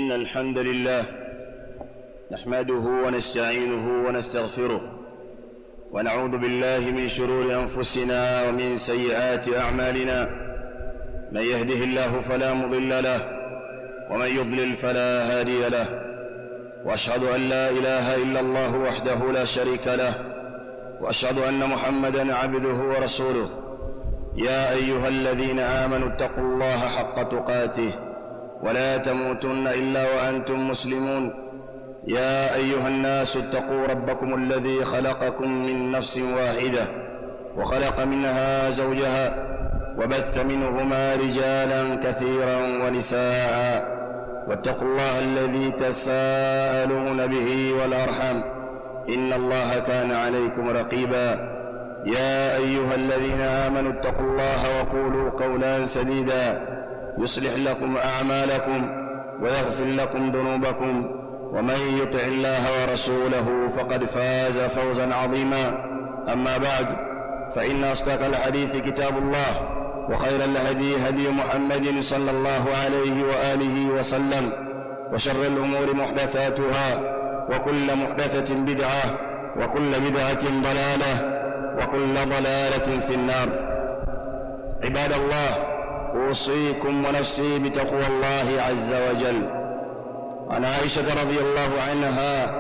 إن الحمد لله نحمده ونستعينه ونستغفره ونعوذ بالله من شرور أنفسنا ومن سيئات أعمالنا من يهده الله فلا مضل له ومن يضلل فلا هادي له وأشهد أن لا إله إلا الله وحده لا شريك له وأشهد أن محمدًا عبده ورسوله يا أيها الذين آمنوا اتقوا الله حق تقاته ولا تموتن إلا وأنتم مسلمون يا أيها الناس اتقوا ربكم الذي خلقكم من نفس واحدة وخلق منها زوجها وبث منهما رجالا كثيرا ونساء واتقوا الله الذي تساءلون به والأرحم إن الله كان عليكم رقيبا يا أيها الذين آمنوا اتقوا الله وقولوا قولا سديدا يصلح لكم أعمالكم ويغفر لكم ذنوبكم ومن يطع الله ورسوله فقد فاز فوزا عظيما أما بعد فإن أصدق الحديث كتاب الله وخير الهدي هدي محمد صلى الله عليه وآله وسلم وشر الأمور محدثاتها وكل محدثة بدعة وكل بدعة ضلالة وكل ضلالة في النار عباد الله أوصيكم ونفسي بتقوى الله عز وجل عن عائشة رضي الله عنها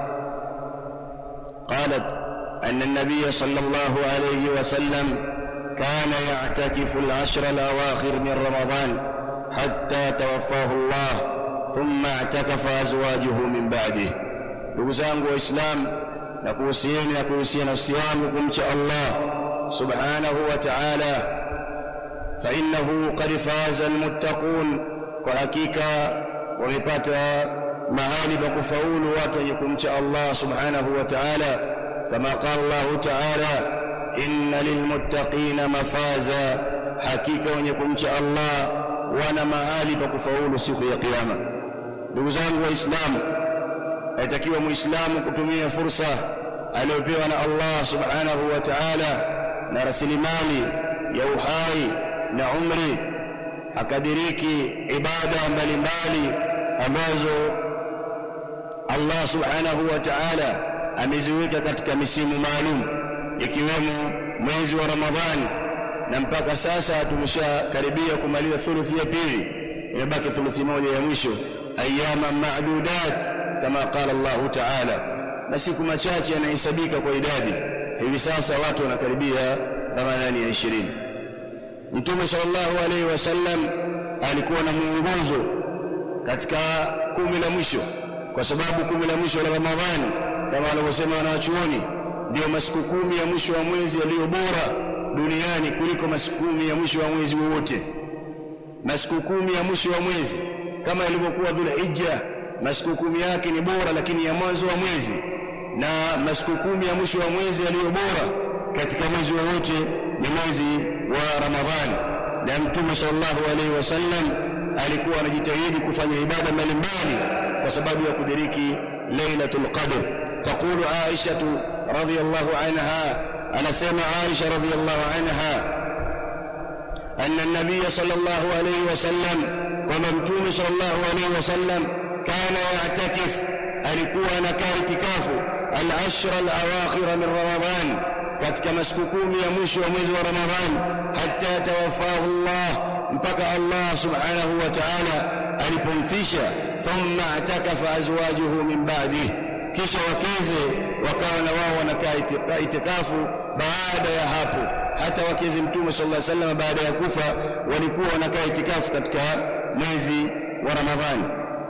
قالت أن النبي صلى الله عليه وسلم كان يعتكف العشر الأواخر من رمضان حتى توفاه الله ثم اعتكف أزواجه من بعده ndugu zangu waislamu na kuhusieni na kuhusia nafsi yangu kumcha allah subhanahu wa taala fainahu qad faza almuttaqun kwa hakika wamepata mahali pa kufaulu watu wenye kumcha allah subhanahu wa taala kama qala llahu taala inna lilmuttaqina mafaza hakika wenye kumcha allah wana mahali pa kufaulu siku ya kiyama ndugu zangu waislamu aitakiwa muislamu kutumia fursa aliyopewa na Allah subhanahu wa ta'ala na rasilimali ya uhai na umri akadiriki ibada mbalimbali ambazo Allah subhanahu wa ta'ala ameziweka katika misimu maalum ikiwemo mwezi wa Ramadhani na mpaka sasa tumeshakaribia kumaliza thuluthi ya pili imebaki thuluthi moja ya mwisho ayyaman ma'dudat kama qala Allah ta'ala na siku machache yanahesabika kwa idadi hivi sasa watu wanakaribia ramadhani ya 20 mtume sallallahu alaihi wasallam alikuwa na mwongozo katika kumi la mwisho kwa sababu kumi la mwisho la ramadhani kama wanavyosema wanawachuoni ndio masiku kumi ya mwisho wa mwezi yaliyo bora duniani kuliko masiku kumi ya mwisho wa mwezi wowote masiku kumi ya mwisho wa mwezi kama ilivyokuwa dhulhijja masiku kumi yake ni bora lakini ya mwanzo wa mwezi na masiku kumi ya mwisho wa mwezi yaliyo bora katika mwezi wowote ni mwezi wa Ramadhani na Mtume sallallahu alaihi wasallam alikuwa anajitahidi kufanya ibada mbalimbali kwa sababu ya kudiriki Lailatul Qadr taqulu Aisha radhiyallahu anha anasema Aisha radhiyallahu anha أن النبي صلى الله عليه وسلم وممتون صلى الله عليه وسلم كان يعتكف alikuwa anakaa itikafu al-ashra al-awakhir min Ramadhan katika masiku kumi ya mwisho wa mwezi wa Ramadhan hatta tawaffahu Allah mpaka Allah subhanahu wa ta'ala alipomfisha thumma atakafa azwajuhu min ba'dihi kisha wakeze wakawa na wao wanakaa itikafu baada ya hapo hata wakezi mtume sallallahu alaihi wasallam baada ya kufa walikuwa wanakaa itikafu katika mwezi wa Ramadhani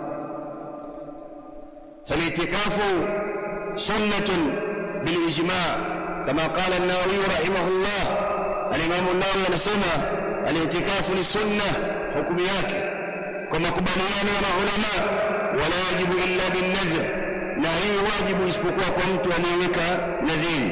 فالاعتكاف سنة بالإجماع كما قال النووي رحمه الله الإمام النووي anasema الاعتكاف ni sunna hukumu yake kwa makubaliano ya maulama wala yajibu illa binnadhr na hii wajibu isipokuwa kwa mtu aliyeweka nadhiri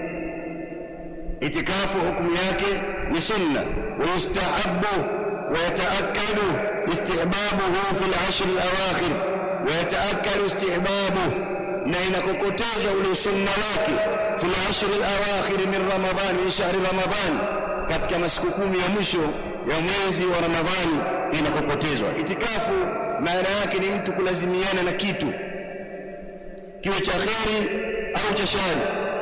itikafu hukumu yake ni sunna ويستحب ويتأكد استحبابه في العشر الأواخر ويتأكد استحبابه na inakokotezwa ule sunna wake fil ashri al-awakhir min Ramadhan min shahri Ramadhan katika masiku kumi ya mwisho ya mwezi wa Ramadhani inakokotezwa. Itikafu maana yake ni mtu kulazimiana na kitu kiwe cha kheri au cha shari,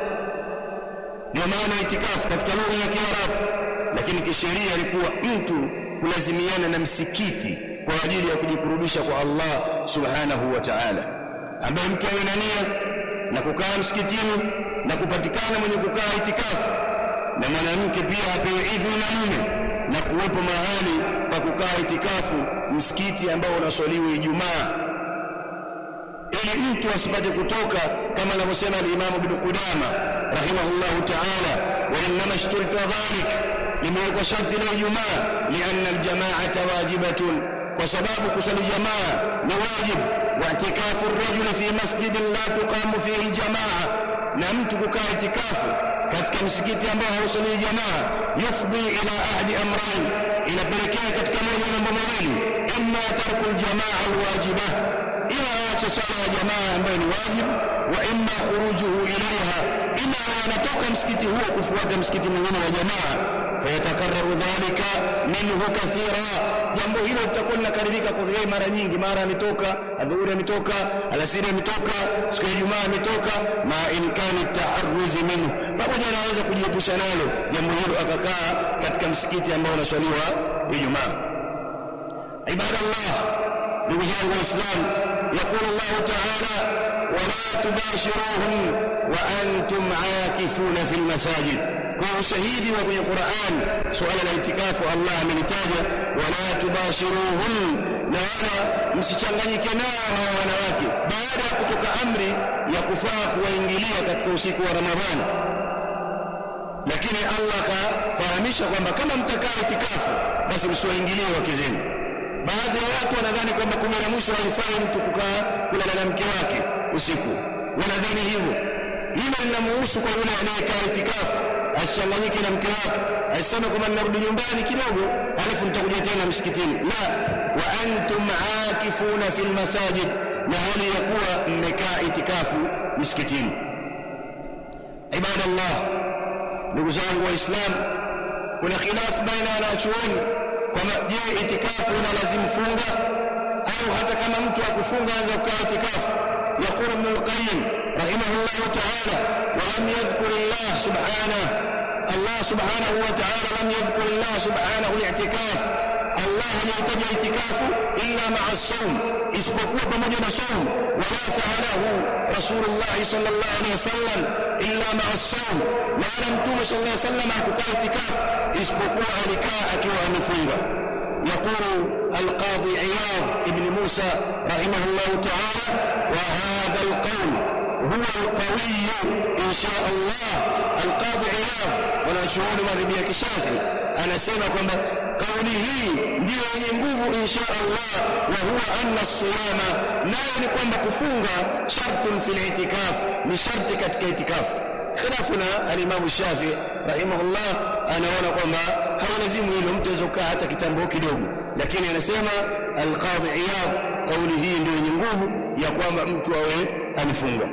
ndio maana itikafu katika lugha ya Kiarabu, lakini kisheria ilikuwa mtu kulazimiana na msikiti kwa ajili ya kujikurubisha kwa Allah subhanahu wa ta'ala, ambaye mtu awe na nia na kukaa msikitini na kupatikana mwenye kukaa itikafu, na mwanamke pia apewe idhini na mume na kuwepo mahali pa kukaa itikafu, msikiti ambao unaswaliwa Ijumaa, ili mtu asipate kutoka, kama anavyosema al-Imam Ibn Qudama rahimahullahu ta'ala, wa innama ishturita dhalik, limewekwa sharti la Ijumaa, lianna aljamaata wajibatun, kwa sababu kusali jamaa ni wajib, wa itikafu rajuli fi masjidin la tuqamu fihi aljamaa, na mtu kukaa itikafu katika msikiti ambao hausali jamaa, yufdi ila ahadi amrain, inapelekea katika moja ya mambo mawili, imma tarku aljamaa alwajiba, ima aache swala ya jamaa ambayo ni wajibu, wa imma khurujuhu ilaiha, ima anatoka msikiti huo kufuata msikiti mwingine wa jamaa, fayatakararu dhalika minhu kathira, jambo hilo litakuwa linakaririka kwa yeye mara nyingi, mara ametoka adhuhuri, ametoka alasiri, ametoka siku ya Ijumaa, ametoka ma imkani taarruzi minhu, pamoja anaweza kujiepusha nalo jambo hilo, akakaa katika msikiti ambao unaswaliwa Ijumaa. Ibadallah, ndugu zangu Waislamu, yaqulu Allahu taala wala tubashiruhum wa antum aakifuna fi lmasajid. Kwa ushahidi wa kwenye Qur'an suala la itikafu Allah amelitaja, wala tubashiruhum, na wala msichanganyike nao hawa wanawake, baada ya kutoka amri ya kufaa kuwaingilia katika usiku wa Ramadhani. Lakini Allah akafahamisha kwamba kama mtakaa itikafu, basi msiwaingilie wake zenu. Baadhi ya watu wanadhani kwamba kumi la mwisho haifai mtu kukaa kulala na mke wake usiku, wanadhani hivyo. Hilo linamuhusu kwa yule anayekaa itikafu, asichanganyike na mke wake, asiseme kwamba ninarudi nyumbani kidogo, alafu nitakuja tena msikitini. La, wa antum aakifuna fil masajid, na hali ya kuwa mmekaa itikafu misikitini. Ibadallah, ndugu zangu Waislamu, kuna khilafu baina ya wanachuoni kwamba je, itikafu inalazimu funga au hata kama mtu akufunga anaweza kukaa itikafu. Yaqulu Ibn al-Qayyim rahimahullahu ta'ala, wa lam yadhkur Allah subhanahu Allah subhanahu wa ta'ala lam yadhkur Allah subhanahu al-i'tikaf, Allah hajataja itikafu illa ma'a as-sawm, isipokuwa pamoja na saum. Wala fa'alahu Rasulullah sallallahu alaihi wasallam illa ma'a as-sawm, na wala Mtume sallallahu alaihi wasallam hakukaa itikafu isipokuwa alikaa akiwa amefunga. يقول القاضي عياض ابن موسى رحمه الله تعالى وهذا القول هو القوي إن شاء الله القاضي عياض wanachuoni madhehebu ya Kishafi anasema kwamba kauli hii ndiyo yenye nguvu insha Allah, wa huwa anna siyama, nayo ni kwamba kufunga shartun fil itikaf, ni sharti katika itikafu. Khilafu na alimamu Shafi rahimahullah anaona kwamba hawalazimu hilo, mtu aweza kukaa hata kitambo kidogo, lakini anasema Alqadhi Iyad, kauli hii ndio yenye nguvu ya kwamba mtu awe amefunga.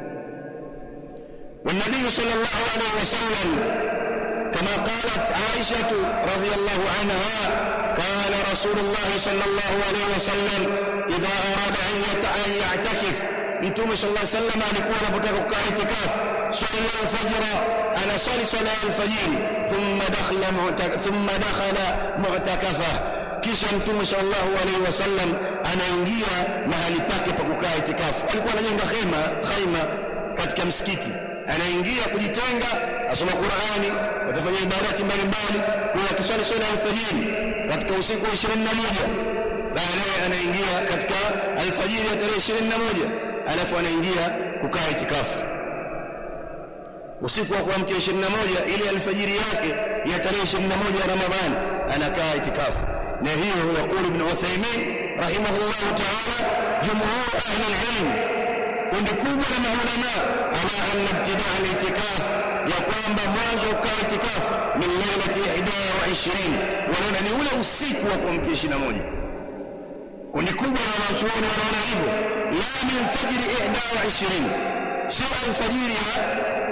والنبي صلى الله عليه وسلم كما قالت عائشة رضي الله عنها كان رسول الله صلى الله عليه وسلم إذا أراد أن يعتكف Mtume sallallahu alaihi wasallam alikuwa anapotaka kukaa itikafu, swala alfajra, anaswali swala alfajiri, thumma dakhala thumma dakhala mu'takafa, kisha Mtume sallallahu alaihi wasallam anaingia mahali pake pa kukaa itikafu. Alikuwa anajenga hema khaima katika msikiti, anaingia kujitenga, asoma Qur'ani, atafanya ibadati mbalimbali, kwa akiswali swala alfajiri katika usiku wa 21 baadaye anaingia katika alfajiri ya tarehe 21 alafu anaingia kukaa itikafu usiku wa kuamkia 21 ile alfajiri yake ya tarehe 21 ya Ramadhani anakaa itikafu. Na hiyo yaqulu Ibn Uthaymeen rahimahullah ta'ala, jumhur ahli alilm, kundi kubwa la maulama ala anna ibtidaa alitikaf, ya kwamba mwanzo wa kukaa itikafu min lailati 21, wanaona ni ule usiku wa kuamkia 21 kundi kubwa la wanachuoni wanaona hivyo, la min fajri ihda wa ishirini, sio alfajiri ya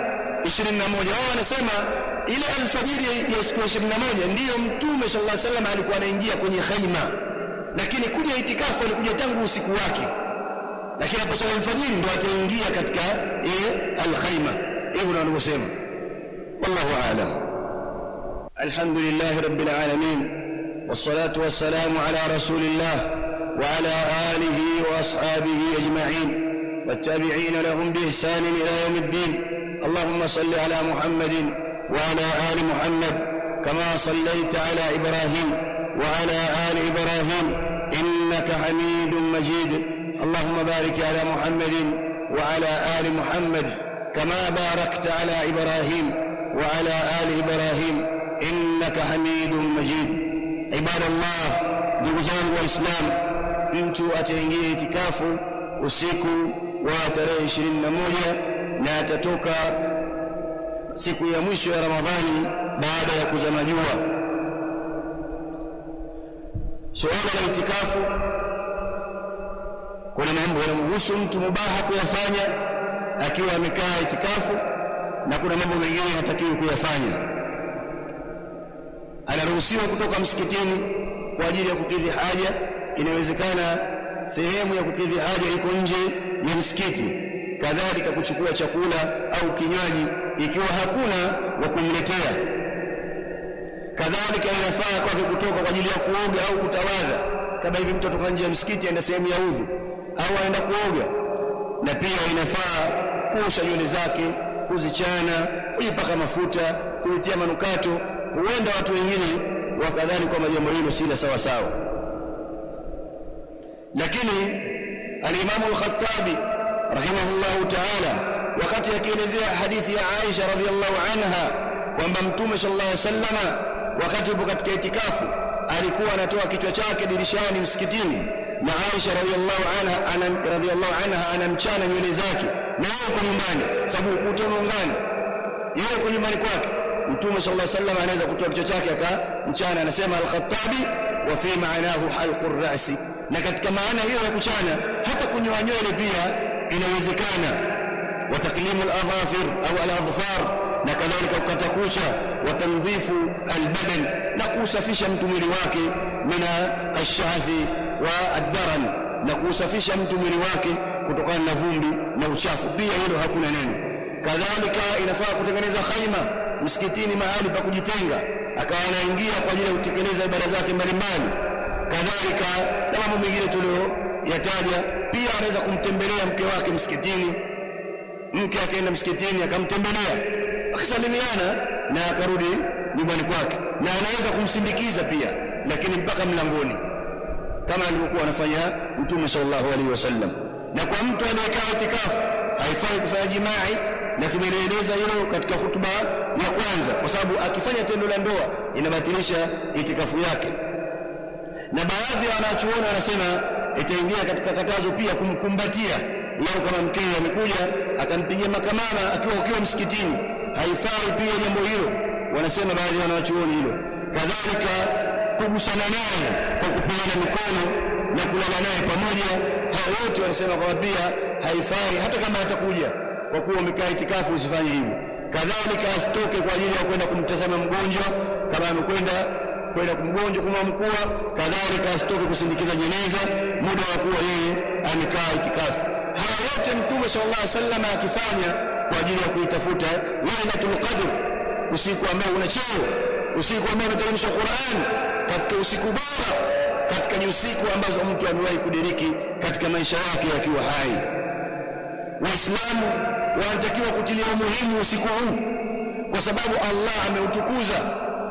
21 wao wanasema ile alfajiri ya siku ya 21 ndiyo mtume sallallahu alaihi wasallam alikuwa anaingia kwenye khaima lakini kuja itikafu alikuja tangu usiku wake lakini hapo swala alfajiri ndo ataingia katika ile alkhaima hivyo ndio wanavyosema wallahu aalam alhamdulillah rabbil alamin والصلاة والسلام على رسول الله وعلى آله وأصحابه أجمعين والتابعين لهم بإحسان إلى يوم الدين اللهم صل على محمد وعلى آل محمد كما صليت على إبراهيم وعلى آل إبراهيم إنك حميد مجيد اللهم بارك على محمد وعلى آل محمد كما باركت على إبراهيم وعلى آل إبراهيم إنك حميد مجيد عباد الله ndugu zangu waislamu mtu ataingia itikafu usiku wa tarehe 21 na atatoka siku ya mwisho ya ramadhani baada ya kuzama jua suala la itikafu kuna mambo yanamhusu mtu mubaha kuyafanya akiwa amekaa itikafu na kuna mambo mengine hatakiwi kuyafanya anaruhusiwa kutoka msikitini kwa ajili ya kukidhi haja inawezekana sehemu ya kukidhi haja iko nje ya msikiti kadhalika kuchukua chakula au kinywaji ikiwa hakuna wa kumletea kadhalika inafaa kwake kutoka kwa ajili ya kuoga au kutawadha kama hivi mtu atoka nje ya msikiti aenda sehemu ya udhu au aenda kuoga na pia inafaa kuosha nywele zake kuzichana kujipaka mafuta kujitia manukato huenda watu wengine wakadhani kwamba jambo hilo si la sawa sawa lakini alimamu al-Khattabi rahimahullahu ta'ala wakati akielezea hadithi ya Aisha radhiallahu anha kwamba mtume sallallahu alaihi wasallama wakati yupo katika itikafu alikuwa anatoa kichwa chake dirishani msikitini na Aisha radhiallahu anha ana radhiallahu anha anamchana nywele zake na yeye yuko nyumbani sababu ukuta umeungana yeye yuko nyumbani kwake mtume sallallahu alaihi wasallam anaweza kutoa kichwa chake akamchana anasema al-Khattabi wa fi ma'nahu halqur ra'si na katika maana hiyo ya kuchana hata kunyoa nywele pia inawezekana wa taklimu al-adhafir au al-adhfar na kadhalika kukata kucha wa tamdhifu al-badan na kusafisha mtu mwili wake mina ash-shahthi wa ad-daran na kusafisha mtu mwili wake kutokana na vumbi na uchafu pia hilo hakuna neno kadhalika inafaa kutengeneza khaima msikitini mahali pa kujitenga akawa anaingia kwa ajili ya kutekeleza ibada zake mbalimbali kadhalika na mambo mengine tuliyoyataja pia anaweza kumtembelea mke wake msikitini mke akaenda msikitini akamtembelea akasalimiana na akarudi nyumbani kwake na anaweza kumsindikiza pia lakini mpaka mlangoni kama alivyokuwa anafanya mtume sallallahu alaihi wasallam na kwa mtu aliyekaa itikafu haifai kufanya jimai na tumelieleza hilo katika hutuba ya kwanza kwa sababu akifanya tendo la ndoa inabatilisha itikafu yake na baadhi ya wanachuoni wanasema itaingia katika katazo pia kumkumbatia leo kama mkewe amekuja akampigia makamama akiwa ukiwa msikitini haifai pia jambo hilo wanasema baadhi ya wanachuoni hilo kadhalika kugusana naye kwa kupeana mikono na kulala naye pamoja hao wote wanasema kwamba pia haifai hata kama atakuja kwa kuwa umekaa itikafu usifanye hivyo kadhalika asitoke kwa ajili ya kwenda kumtazama mgonjwa kama amekwenda kwenda kumgonjwa kumwamkua kadhalika asitoke kusindikiza jeneza muda wa kuwa yeye amekaa itikafu haya yote mtume sallallahu alaihi wasallam akifanya kwa ajili ya kuitafuta lailatul qadr usiku ambao una cheo usiku ambao unateremshwa Qur'an katika usiku bora katika ni usiku ambazo mtu amewahi kudiriki katika maisha yake yakiwa hai waislamu wanatakiwa kutilia umuhimu usiku huu kwa sababu Allah ameutukuza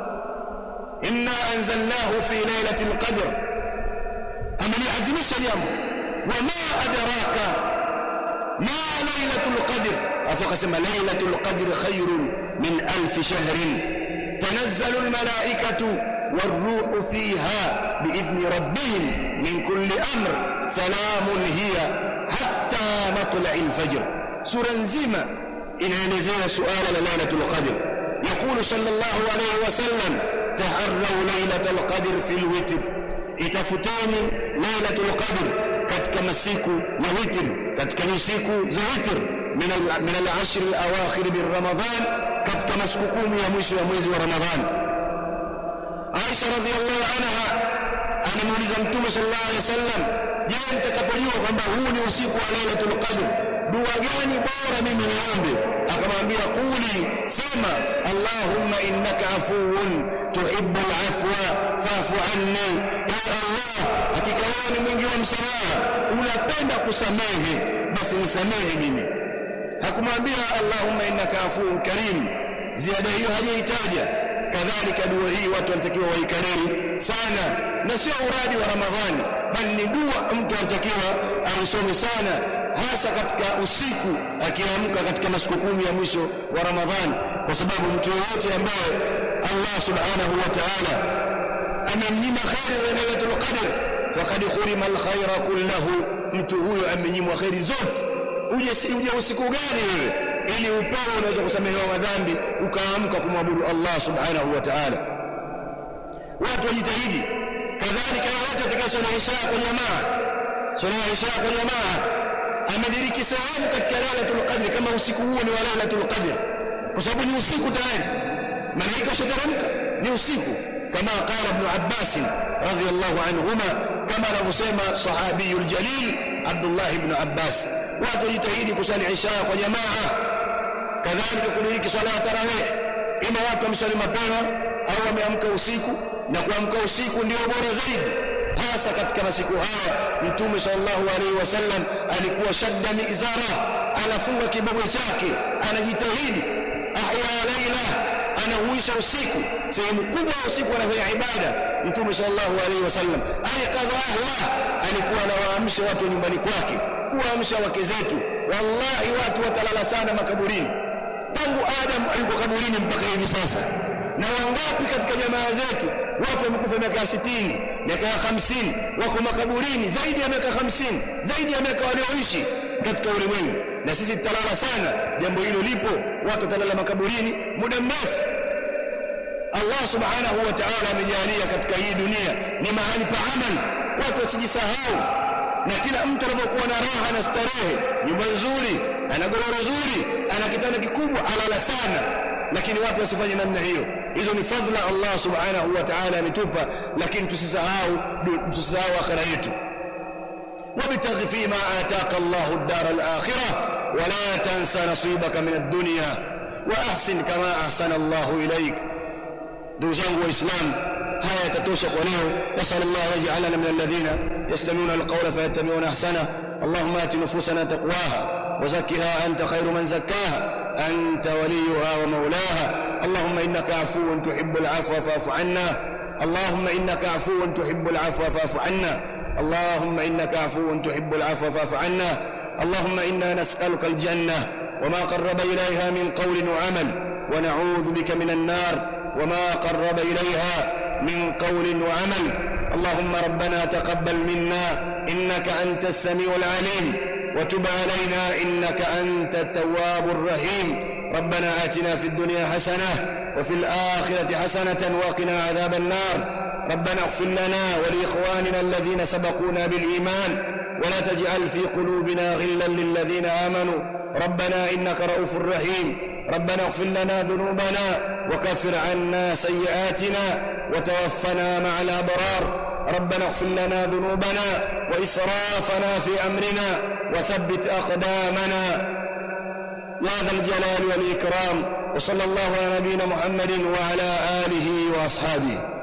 inna anzalnahu fi lailatul qadr ameliadhimisha jambo wama adraka ma lailatul qadr afu akasema lailatul qadr khairun min alf shahrin tanazzalu almalaikatu والروح فيها بإذن ربهم من كل أمر سلام هي حتى مطلع الفجر سورة نزيمة إن نزيل سؤال ليلة القدر يقول صلى الله عليه وسلم تحروا ليلة القدر في الوتر itafuteni lailatul qadr katika masiku ya witr katika usiku za witr min al- min al-ashr al-awakhir min Ramadhan katika masiku kumi ya mwisho ya mwezi wa Ramadhan Aisha radhiallahu anha anamuuliza Mtume sallallahu alaihi wasallam, je, mtakapojua kwamba huu ni usiku wa Lailatul Qadr, dua gani bora mimi niombe? Akamwambia, quli, sema Allahumma innaka afuwun tuhibbul afwa fa'fu anni, ya Allah, hakika wewe ni mwingi wa msamaha, unapenda kusamehe, basi nisamehe mimi. Hakumwambia Allahumma innaka afuwun karim, ziada hiyo hajaitaja kadhalika dua hii watu wanatakiwa waikariri sana na sio uradi wa ramadhani bali ni dua mtu anatakiwa aisome sana hasa katika usiku akiamka katika masiku kumi ya mwisho wa ramadhani kwa sababu mtu yoyote ambaye allah subhanahu wa taala amemnyima kheri za lailatul qadr faqad khurima alkhaira kullahu mtu huyo amenyimwa kheri zote uje uje usiku gani wewe ili upewe unaweza kusamehewa madhambi ukaamka kumwabudu Allah subhanahu wa ta'ala watu wajitahidi kadhalika yote atakayesoma isha kwa jamaa soma isha kwa jamaa amediriki sehemu katika lailatul qadr kama usiku huo ni wa lailatul qadr kwa sababu ni usiku tayari malaika washateremka ni usiku kama qala ibn Abbas radhiyallahu anhuma kama anavyosema sahabiyul jalil Abdullah ibn Abbas watu wajitahidi kusali isha kwa jamaa kadhalika kudiriki swala ya tarawih ima watu wamsali mapema au wameamka usiku na kuamka usiku ndio bora zaidi hasa katika masiku haya mtume sallallahu alaihi wasallam alikuwa shadda mizara anafunga kibogo chake anajitahidi ahya laila anahuisha usiku sehemu kubwa ya usiku anafanya ibada mtume sallallahu alaihi wasallam ayqadha ahla alikuwa anawaamsha watu nyumbani kwake kuwaamsha wake zetu wallahi watu watalala sana makaburini tangu adam yuko kaburini mpaka hivi sasa na wangapi katika jamaa zetu watu wamekufa miaka 60 miaka 50 wako makaburini zaidi ya miaka 50 zaidi ya miaka walioishi katika ulimwengu na sisi tutalala sana jambo hilo lipo watu watalala makaburini muda mrefu Allah subhanahu wa ta'ala amejalia katika hii dunia ni mahali pa amal watu wasijisahau na kila mtu anapokuwa na raha na starehe nyumba nzuri ana godoro zuri ana kitanda kikubwa alala sana lakini watu wasifanye namna hiyo hizo ni fadhila Allah subhanahu wa ta'ala ametupa lakini tusisahau tusisahau akhira yetu وابتغ فيما آتاك الله الدار الآخرة ولا تنسى نصيبك من الدنيا وأحسن كما أحسن الله إليك ndugu zangu waislamu haya yatatosha kwa leo nasal allah yaj'alana min alladhina yastami'una alqawla fayattabi'una ahsana allahumma ati nufusana taqwaha وزكها أنت خير من زكاها أنت وليها ومولاها اللهم إنك عفو تحب العفو فاعف عنا اللهم إنك عفو تحب العفو فاعف عنا اللهم إنك عفو تحب العفو فاعف عنا اللهم إنا نسألك الجنة وما قرب إليها من قول وعمل ونعوذ بك من النار وما قرب إليها من قول وعمل اللهم ربنا تقبل منا إنك أنت السميع العليم وتب علينا إنك أنت التواب الرحيم ربنا آتنا في الدنيا حسنة وفي الآخرة حسنة وقنا عذاب النار ربنا اغفر لنا ولإخواننا الذين سبقونا بالإيمان ولا تجعل في قلوبنا غلا للذين آمنوا ربنا إنك رؤوف رحيم ربنا اغفر لنا ذنوبنا وكفر عنا سيئاتنا وتوفنا مع الأبرار ربنا اغفر لنا ذنوبنا وإسرافنا في أمرنا وثبت أقدامنا يا ذا الجلال والإكرام وصلى الله على نبينا محمد وعلى آله وأصحابه